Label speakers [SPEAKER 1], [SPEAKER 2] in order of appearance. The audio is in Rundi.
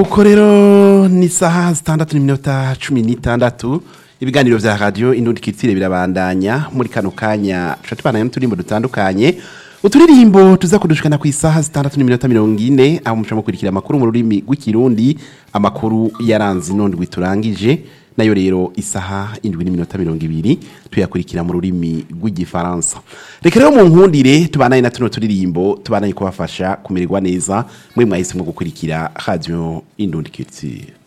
[SPEAKER 1] nuko rero ni isaha zitandatu n'iminota cumi n'itandatu ibiganiro vya radio indundi kitire birabandanya muri kano kanya tuca tubandanya n'uturimbo dutandukanye uturirimbo tuza kudushikana ku isaha zitandatu n'iminota mirongo ine aho muca mukurikira amakuru mu rurimi rw'ikirundi amakuru yaranze inondwi turangije nayo rero isaha indwi n'iminota mirongo ibiri tuyakurikira mu rurimi rw'igifaransa reka rero mu nkundire tubanaye na tuno turirimbo tubanaye kubafasha kumererwa neza mwe mwahisemo gukurikira radio indundi kitire